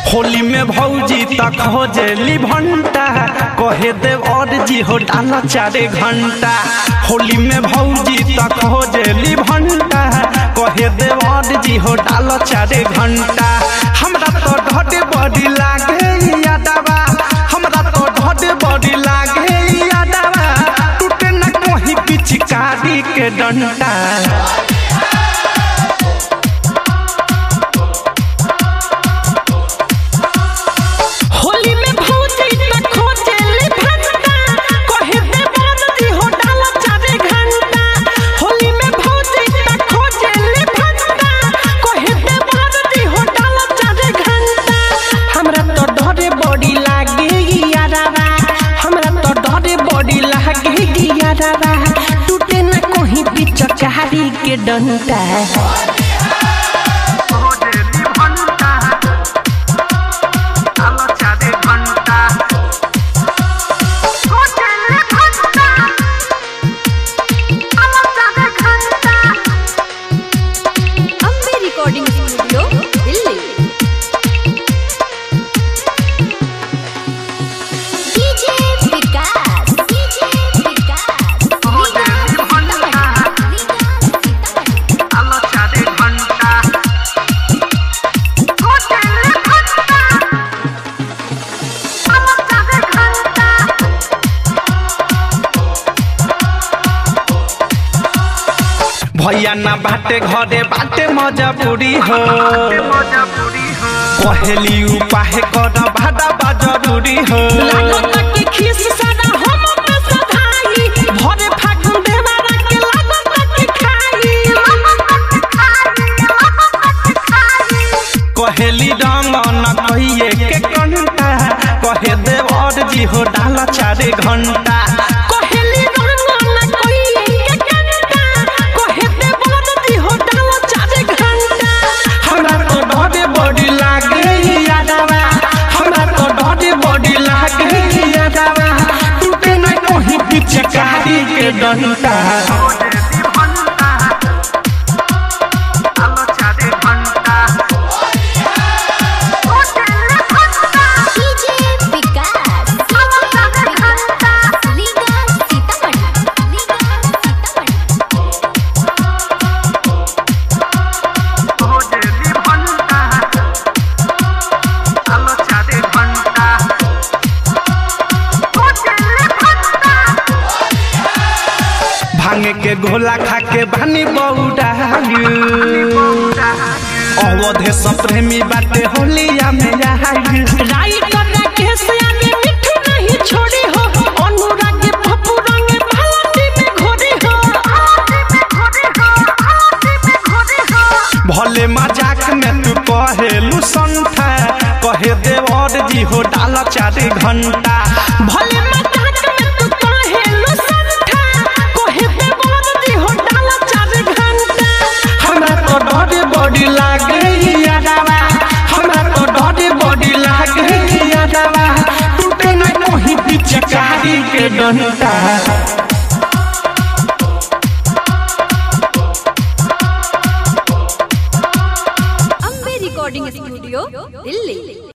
होली में भौजी तक हो जेली भंटा कहे देव और जी हो डाला चारे घंटा होली में भौजी तक हो जेली भंटा कहे देव और जी हो डाला चारे घंटा हमरा तो ढोडे बड़ी लागे यादवा हमरा तो ढोडे बड़ी लागे यादवा टूटे न कोही पिचकारी के डंटा होली में भौजी त खोजेली भंटा कहे दे बंदी हो डाला चारे घंटा होली में भौजी त खोजेली भंटा कहे दे बंदी हो डाला चारे घंटा हमरा तो डरे बड़ी लागे यारावा हमरा तो डरे बड़ी लागे यारावा टूटे न कोही पिचकारी के डंटा Ambe recording studio Delhi DJ Vikas DJ Vikas भैया ना बाटे घरे बाटे मजबूरी हो कहेली उपाय कर भाड़ा बा जरूरी हो लागत के खीस सारा हम पे सधाई भरे फागुन देवारा के लागत के खाई कहेली रंग न कहिए के कंटा कहे देव और जी हो डाला चारे घंटा कोहेली रंग न कोई के कंटा कोहे दे बलदी हो डालो चारे घंटा हमरा तो डरे बड़ी लागे यादवा हमरा तो डरे बड़ी लागे यादवा टूटे न कोही पिचकारी के डंटा डीजे विकास लीगा सीतामढ़ी लीगा सीतामढ़ी भांगे के गोला खा के बानी बौडा अवधे सब प्रेमी बाटे होलिया में आई राई करा के सयाने मिठू नहीं छोड़ी हो अनुराग पप्पू रंग मालती में घोड़ी हो भले मजाक में तू कहेलू संठा कहे देव और जी हो डाला चारे घंटा भले मजाक में तू कहे लो संठा कोहे दे बलदी हो डालो चारे घंटा हमरा तो डरे बड़ी लागे यादवा हमरा तो डरे बड़ी लागे यादवा टूटे न कोही पिचकारी के डंटा